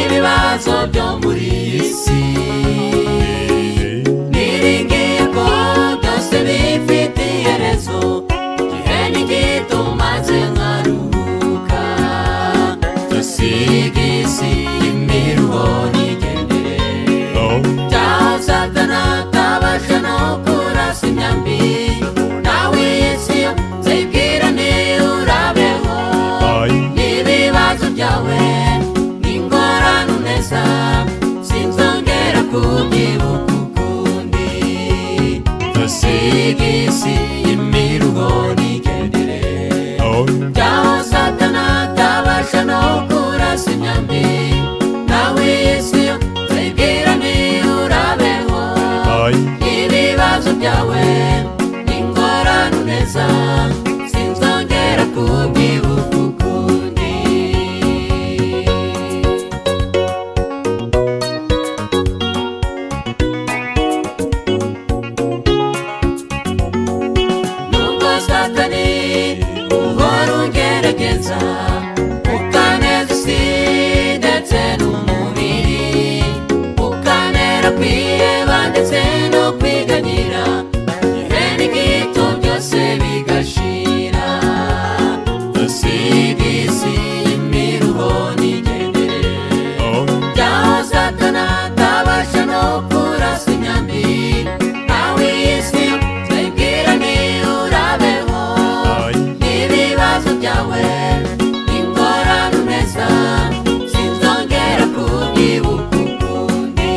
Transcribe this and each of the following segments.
ibibazo byo muri iyi si niringiye ko byose bifitiye iherezo igihe ni gito maze nkaruhuka dusiga isi imiruho n'igendere Tazatana tabasha no kurasa imyambi nawe Yesu zibwirane urabeho n'ibibazo byawe n'ingorane uneza sinzongera kubyibuka ukundi dusiga isi imiruho n'igendere byaho satana atabasha no kurasa imyambi nawe Yesu zibwirane urabeho ibibazo byawe n'ingorane uneza sinzongera kubyibuka ukundi nubwo satani uhora ungerageza ukaneza isi ndetse n'umubiri ukanera kwiheba ndetse no kwiganyira igihe ni gito byose bigashira dusiga isi imiruho n'igendere byaho satana atabasha no kurasa imyambi nawe isi twibwirane urabeho n'ibibazo byawe n'ingorane uneza sinzongera kubyibuka ukundi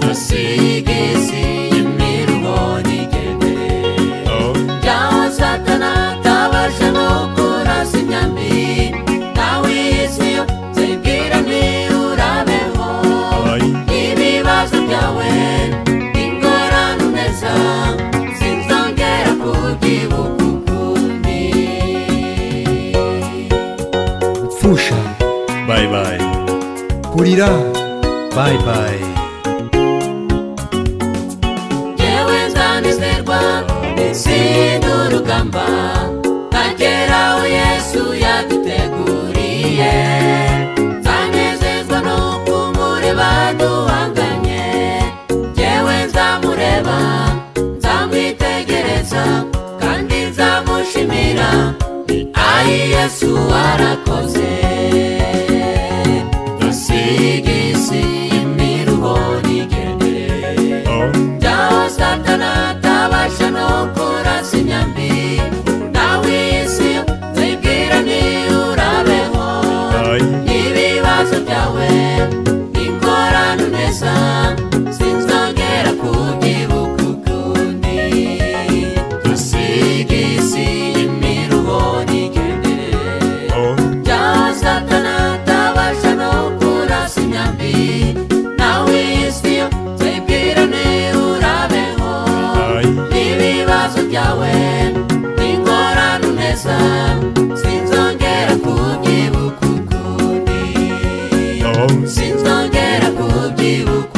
dusiga isi imiruho n'igendere byaho satana atabasha no kurasa imyambi nawe isi twibwirane urabeho ibibazo byawe ingorane uneza sinzongera kubyibuka ukundi pfusha Bye bye. kurira Bye bye. yewe nzanezerwa isi n'urugamba ageraho yesu yaduteguriye nzanezezwa no kumureba duhanganye yewe nzamureba nzamwitegereza kandi nzamushimira ayi yesu warakoze dusiga isi imiruho n'igendere byaho satana atabasha no kurasa imyambi nawe isi zibwirane urabeho ibibazo byawe n'ingorane uneza sinzongera kubyibuka ukundi dusiga isi imiruho n'igendere byaho satana atabasha no kurasa imyambi nawe isi zibwirane urabeho ibibazo byawe n'ingorane uneza sinzongera kubyibuka ukundi sinzongera kubyibuka